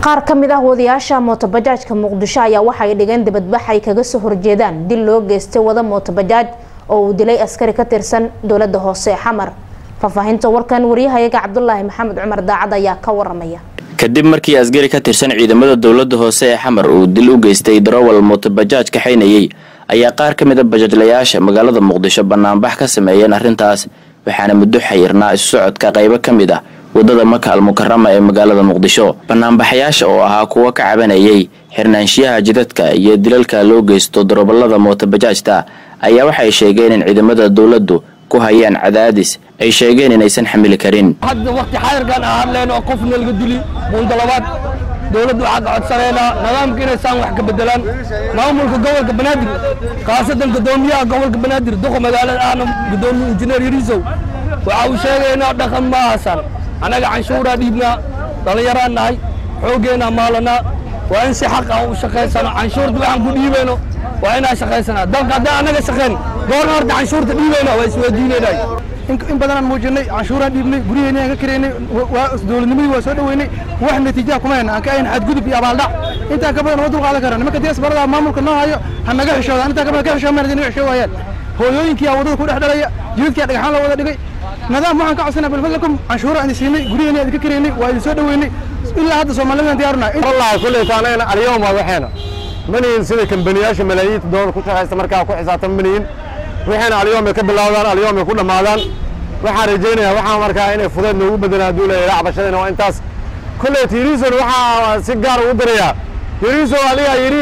qaar ka mid ah wadayaasha mootobajaajka muqdisho ayaa waxay dhigeen dibadbax ay kaga soo horjeedaan dil loo geystay wada mootobajaaj oo uu dilay askari ka tirsan dowlada hoose ee xamar faahfaahinta warkan waryahayaga cabdulaahi maxamed cumar daacad ayaa ka waramaya kadib markii askari ka tirsan ciidamada dowlada hoose ee xamar uu dil u geystay darowal mootobajaaj kaxaynayay ayaa qaar ka mid a bajaajlayaasha magaalada muqdisho banaanbax ka sameeyeen arrintaas waxaana muddo xayirnaa isu socodka qaybo ka mid ah wadada maka almukarama ee magaalada muqdisho banaanbaxayaasha oo ahaa kuwo ka cabanayay xirnaanshiyaha jidadka iyo dilalka loo geysto darobalada mootobajaajta ayaa waxay sheegeen in ciidamada dowladdu ku hayaan cadaadis ay sheegeen inaysan xamili karin hadda waqti xayirkan aan hadleen oo qofna laga dili buunda labaad dowladdu waxaa ka codsanaynaa nidaamka inaysaan wax ka bedelaan maamulka gobolka banaadir khaasatan gudoomiyaha gobolka banaadir duqa magaalada ahna gudoomiye injineer yariisow waxa uu sheegaynaa dhaqan ma ahasan annaga canshuuraa dhiibnaa dhallinyaraan nahay xooggeenaa maalanaa waa in si xaq ah u shaqaysano canshuurta waxaan ku dhiibayno waa inaan shaqaysanaa dalka haddaan annaga shaqayn goorna horta canshuurta dhiibayna waa isweydiinaynay in badanaan muujinay canshuuraan dhiibnay guryaheena aan ka karaynay dowladnimadii waa soo dhoweynay wax natiijaha kuma hayna aan ka ahayn xadgudub iyo abaaldhac intaa ka badan oo dulqaadan karaan nimanka deesbarada maamulka noo hayo ha naga xishoodaan intaa ka badan ka xishoomaan hadii naga xishoo waayaan hooyooyinkiyaa waddada ku dhex dhalaya jidadkiyaa dhagaxaan loo wada dhigay nidaam waxaan ka codsanaa balfadlakum canshuura idin siinay guryaheena idin ka karaynay waa idin soo dhoweynay ilaa hadda soomaalidaan diyaarunaa wallahi kulley taanayna alyawma waxeena manihin sida kambaniyaasha malaayiinta doolar ku shaqaysta markaa ku xisaabtan manihin waxayna alyoom ay ka bilowdaan alyoom ay ku dhammaadaan waxaan rajaynayaa waxaa markaa inay fudeed noogu bedelaan hadduu leeyahay cabashadayna waa intaas kolley tiriison waxaa si gaar ugu dirayaa tiriso aligaa yidhi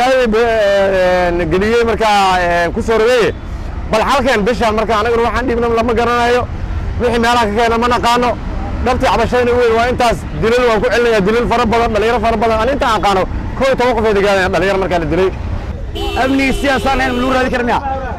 magaalada geliyey markaa ku soo rogeeye bal halkeen bishaan marka anaguna waxaan dhiibna lama garanayo wixii meelaha ka keena ma naqaano dhabtii cabashadayna weyn waa intaas dilal waan ku celinayaa dilal fara badan dhalinyaro fara badan an intaan aqaano koo iyo toban qof ay degaadeen dhalinyaro markaa la dilay amnigi siyaasaan ahayn lagu raadi kara miya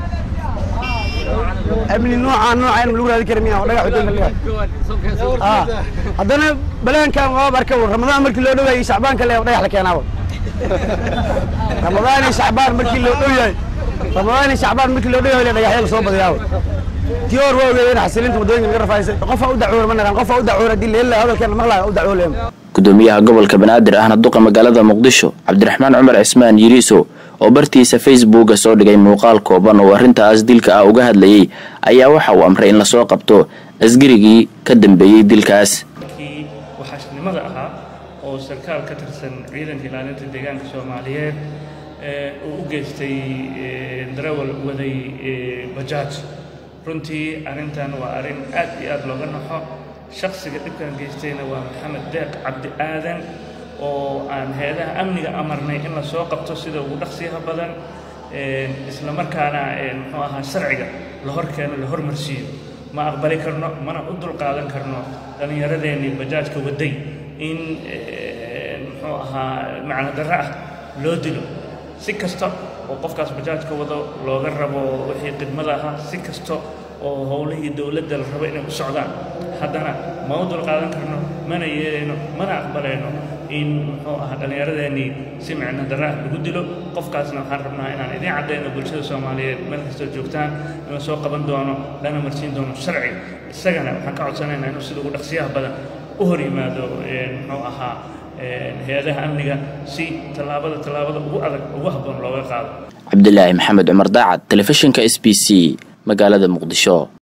amni noocaan noocaan lagu raadi kara miya oo dhagax wadanka leeyahay haddana balaankan waa barka ramadaan markii loo dhowaayay shacbaanka le dhagax la keenaaba ramadaan iyo shacbaan markii loo dhow yahay ramadaan iyo shacbaan markii loo dhow yahay dhagaxya la soo badayaaba tii hor waa ogeeyeen xasilinta waddooyinka laga rafaysay qofa u dacuura ma naqaan qofa u dacuura haddii leela hadalkeena maqlaya u dacuuleema gudoomiyaha gobolka banaadir ahna duqa magaalada muqdisho cabdiraxmaan cumar cismaan yiriiso oo bartiisa facebooka soo dhigay muuqaal kooban oo arrintaas dilka ah uga hadlayay ayaa waxa uu amray in lasoo qabto askarigii ka dambeeyey dilkaas kii waxaashnimada ahaa oo sarkaal ka tirsan ciidanka ilaalinta deegaanka soomaaliyeed uu u geystay darawal waday bajaaj runtii arrintan waa arrin aad iyo aad looga naxo shakhsiga dhibkan geystayna waa maxamed deeq cabdi aadan oo aan hay-adaha amniga amarnay in la soo qabto sida ugu dhaqsiyaha badan isla markaana muxuu ahaa sharciga la hor keeno la hormarsiiyo ma aqbali karno mana u dulqaadan karno dhallinyaradeenii bajaajka waday in muxuu ahaa macno darro ah loo dilo si kasta oo qofkaas bajaajka wado looga rabo wixii khidmada ahaa si kasta oo howlihii dowladda la rabo inay u socdaan haddana ma u dulqaadan karno mana yeelayno mana aqbalayno in muxuu ahaa dhallinyaradeenii si micno darra ah lagu dilo qofkaasna waxaan rabnaa inaan idiin caddayno bulshada soomaaliyeed meel kastoo joogtaan in la soo qaban doono lana marsiin doono sharciga isagana waxaan ka codsanaynaa inuu sida ugu dhaqsiyaha badan u hor yimaado muxuu ahaa hay-adaha amniga si tallaabada tallaabada ugu adag ugu habboon looga qaado cabdilaahi maxamed cumar daacad telefishinka s b c magaalada muqdisho